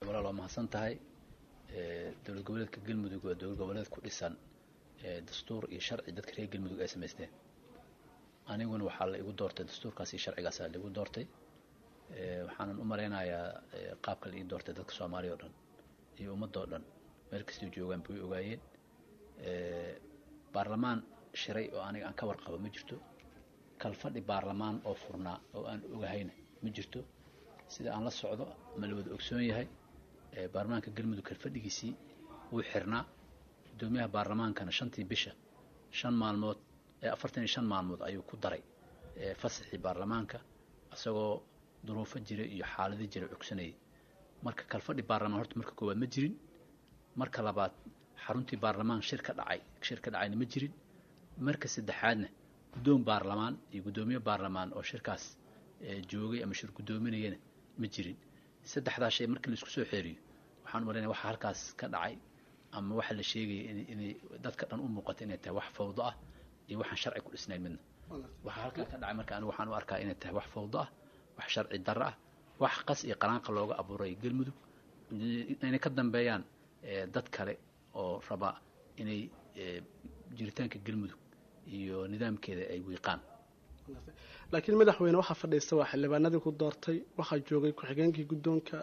walaal waa mahadsan tahay dowlad goboleedka galmudug waa dowlad goboleed ku dhisan dastuur iyo sharci dadka reer galmudug ay samaysteen aniguna waxaa la igu doortay dastuurkaas iyo sharcigaasaa la igu doortay waxaanan u malaynayaa qaabka la ii doortay dadka soomaaliya o dhan iyo ummadda o dhan meel kastay joogaan bay ogaayeen baarlamaan shiray oo aniga aan ka warqabo ma jirto kalfadhi baarlamaan oo furnaa oo aan ogahayna ma jirto sida aan la socdo ma la wada ogsoon yahay baarlamaanka galmudug kalfadhigiisii wuu xirnaa guddoomiyaha baarlamaankana shantii bisha shan maalmood afartan iyo shan maalmood ayuu ku daray fasaxii baarlamaanka isagoo duruufo jira iyo xaalado jira cogsanayay marka kalfadhi baarlamaan horta marka koowaad ma jirin marka labaad xaruntii baarlamaan shir ka dhacay shir ka dhacayna ma jirin marka saddexaadna guddoon baarlamaan iyo guddoomiye baarlamaan oo shirkaas joogay ama shir guddoominayana ma jirin saddexdaa shay markii laisku soo xeeriyo waxaan u malaynaya waxa halkaas ka dhacay ama waxa la sheegaya in inay dadka dhan u muuqato inay tahay wax fawdo ah iyo waxaan sharci ku dhisnayn midna waxaa halkaa ka dhacay marka anigu waxaan u arkaa inay tahay wax fawdo ah wax sharci darro ah wax qas iyo qaraanqa looga abuuray galmudug inay ka dambeeyaan dad kale oo raba inay jiritaanka galmudug iyo nidaamkeeda ay wiiqaan laakiin madaxweyne waxaa fadhiista waa xildhibaanadii ku doortay waxaa joogay ku-xigeenkii guddoonka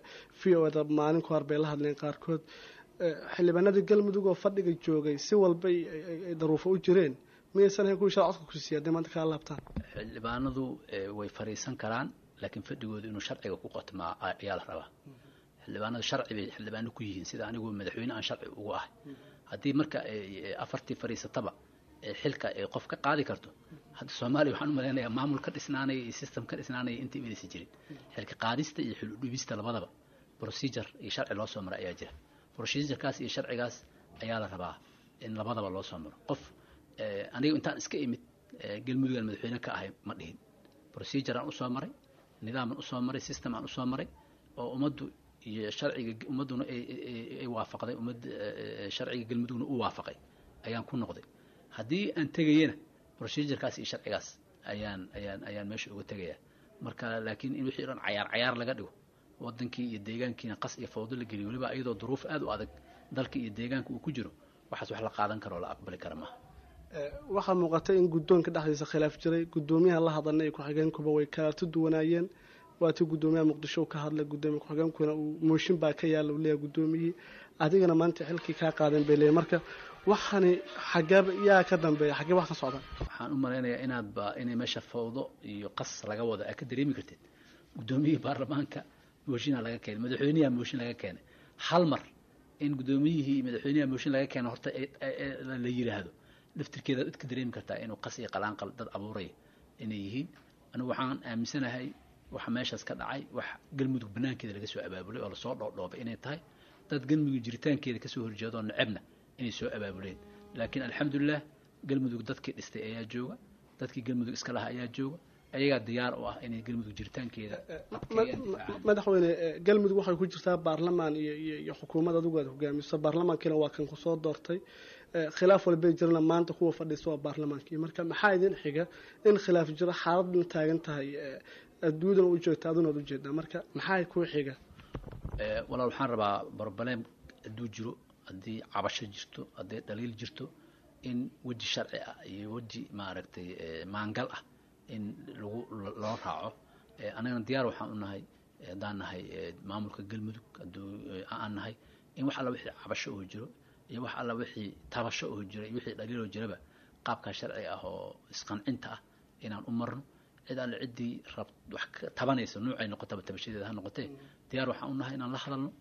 v o da maalin ka hor bay la hadleen qaarkood xildhibaanadii galmudug oo fadhiga joogay si walba ay daruufo u jireen miyaysan ahayn kuwii sharcodka ku siiya hadday maanta kaa laabtaan xildhibaanadu way fariisan karaan laakiin fadhigooda inuu sharciga ku qotmaa ayaa la rabaa xildhibaanadu sharci bay xildhibaano ku yihiin sida anigu madaxweyne aan sharci ugu ahay haddii marka afartii fadhiisataba xilka ay qof ka qaadi karto hadda soomaaliya waxaan u malaynayaa maamul ka dhisnaanaya iyo system ka dhisnaanaya inta imadaysa jirin xilka qaadista iyo xil udhibista labadaba procedure iyo sharci loo soo maro ayaa jira procedurekaas iyo sharcigaas ayaa la rabaa in labadaba loo soo maro qof aniga intaan iska imid galmudugan madaxweyne ka ahay ma dhihin procedure aan usoo maray nidaaman usoo maray system aan usoo maray oo ummaddu iyo sharciga ummadduna ay waafaqday ummad sharciga galmudugna u waafaqay ayaan ku noqday haddii aan tegayana procedurekaas iyo sharcigaas ayaan ayaan ayaan meesha uga tegayaa marka laakiin in wixii dhan cayaar cayaar laga dhigo wadankii iyo deegaankiina qas iyo fawdo la geliyo waliba iyadoo duruuf aad u adag dalka iyo deegaanka uu ku jiro waxaas wax la qaadan karo oo la aqbali kara maaha waxaa muuqatay in guddoonka dhexdiisa khilaaf jiray guddoomiyaha la hadalna iyo ku-xigeenkuba way kalaarto duwanaayeen waatii guddoomiyaha muqdisho ka hadlay gudoomiya ku-xigeenkuna uu mooshin baa ka yaalla uu leeyahay guddoomiyihii adigana maanta xilkii kaa qaadan bay leeyahy marka waxani xageeba yaa ka dambeeya xagee wax ka socda waxaan u malaynayaa inaadba inay meesha fawdo iyo qas laga wado aa ka dareemi kartid guddoomiyihii baarlamaanka mooshinaa laga keenay madaxweynaha mooshin laga keenay hal mar in guddoomiyihii iyo madaxweynaha mooshin laga keeno horta la yiraahdo laftirkeeda ad ka dareemi kartaa inuu qas iyo qalaanqal dad abuuraya inay yihiin anigu waxaan aaminsanahay waxa meeshaas ka dhacay wax galmudug banaankeeda laga soo abaabulay oo lasoo dhoodhoobay inay tahay dad galmudug jiritaankeeda kasoo horjeedoo necebna inay soo abaabuleen laakiin alxamdulilah galmudug dadkii dhistay ayaa jooga dadkii galmudug iska laha ayaa jooga ayagaa diyaar u ah inay galmudug jiritaankeeda madaxweyne galmudug waxay ku jirtaa baarlamaan iyo iyo iyo xukuumad adigu aad hogaamiso baarlamaankiina waa kan kusoo doortay khilaaf walbay jirana maanta kuwa fadhiista waa baarlamaankii marka maxaa idin xiga in khilaaf jiro xaaladna taagan tahay adduunyadana u joogta aduna ad ujeedaa marka maxaa ku xiga walaal waxaan rabaa barbaleem hadduu jiro haddii cabasho jirto haddii dhaliil jirto in weji sharci ah iyo weji maaragtay maangal ah in lagu loo raaco annagana diyaar waxaan u nahay haddaan nahay maamulka galmudug hadduu aan nahay in wax alla wixii cabasho oo jiro iyo wax alla wixii tabasho oo jiro iyo wixii dhaliil oo jiraba qaabkaa sharci ah oo isqancinta ah inaan u marno cid alle ciddii rab wax tabanaysa nuucay noqotaba tabashadeeda ha noqotee diyaar waxaan u nahay inaan la hadalno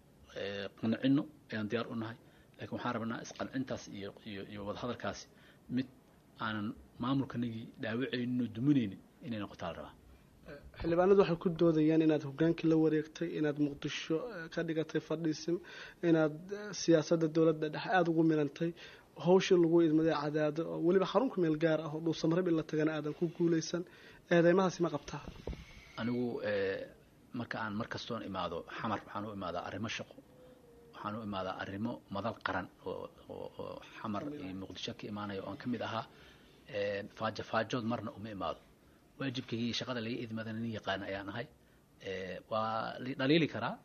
qancino ayaan diyaar u nahay laakiin waxaan rabnaa isqancintaas iyo iyo iyo wadahadalkaasi mid aanan maamulkanagii dhaawacayninoo duminaynin inay noqotaa la rabaa xildhibaanadu waxay ku doodayaan inaad hogaankii la wareegtay inaad muqdisho ka dhigatay fadhiisim inaad siyaasadda dowladda dhexe aada ugu milantay hawshii lagu idmaday cadaado oo weliba xarunka meel gaar ah oo dhuusamarab in la tagana aadan ku guulaysan eedeymahaasi ma qabtaa anigu marka aan mar kastoon imaado xamar waxaan u imaadaa arrimo shaqo waxaan u imaadaa arrimo madal qaran oo oo xamar iyo muqdisho ka imaanaya oo aan ka mid ahaa faajo faajood marna uma imaado waajibkaygii shaqada laga idmadana nin yaqaana ayaan ahay waa la dhaliili karaa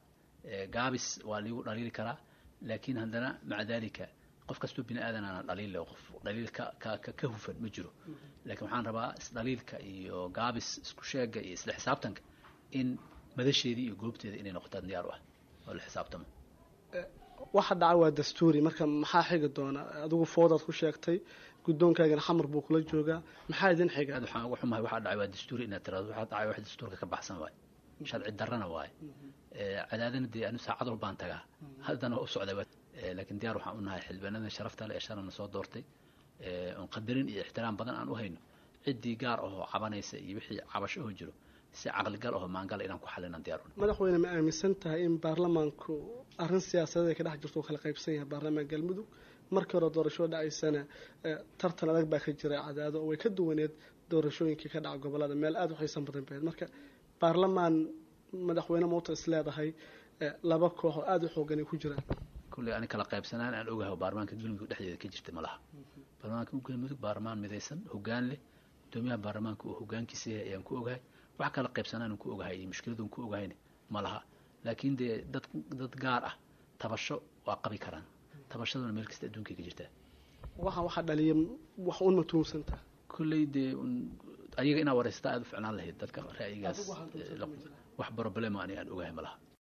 gaabis waa liigu dhaliili karaa laakiin haddana maca dalika qof kastoo bini aadanana dhaliil leh qof dhaliil ka ka ka hufan ma jiro laakiin waxaan rabaa isdhaliilka iyo gaabis isku sheega iyo isla xisaabtanka in madasheedii iyo goobteeda inay noqotaan diyaar u ah oo la xisaabtamo waxa dhaca waa dastuuri marka maxaa xigi doona adigu foodaad ku sheegtay guddoonkaagana xamar buu kula joogaa maxaa idin xiga aad waxaan uga xumahay waxaa dhacay waa dastuuri inaad tiraado waxaa dhacay wax dastuurka ka baxsan waaye sharci darrana waaye cadaadana dee anu saacad walbaan tagaa haddana waa u socdaa laakiin diyaar waxaan u nahay xildhibaanada sharafta le ee shalana soo doortay oon qadarin iyo ixtiraam badan aan u hayno ciddii gaar ahoo cabanaysa iyo wixii cabasho oo jiro si caqligal aho maangala inaan ku xalinan diyaar madaxweyne ma aaminsan tahay in baarlamaanku arrin siyaasadeed ay ka dhex jirto oo kala qaybsan yahay baarlamaan galmudug markii hore doorashoo dhacaysana tartan adag baa ka jira cadaado oo way ka duwaneed doorashooyinkii ka dhaca gobolada meel aada u xiisan badan baheed marka baarlamaan madaxweyne mauta is leedahay laba koox oo aada u xoogan ay ku jiraan kulley ani kala qaybsanaan aan ogahay baarlamaanka galmudug dhexdeeda ka jirta ma laha baarlamaanka galmudug baarlamaan midaysan hoggaan leh gudoomiyaha baarlamaanka uu hogaankiisa yahay ayaan ku ogahay wax kala qaybsanaan ku ogahay iyo mushkiladun ku ogahayna ma laha laakiin dee dad dad gaar ah tabasho waa qabi karaan tabashaduna meel kasta adduunkay ka jirtaa waxaa waxaa dhaliya wax un matuumsantaa kolley dee ayaga inaa wareysata aada u ficnaan lahayd dadka ra'yigaas wax problema ani aan ogahay ma laha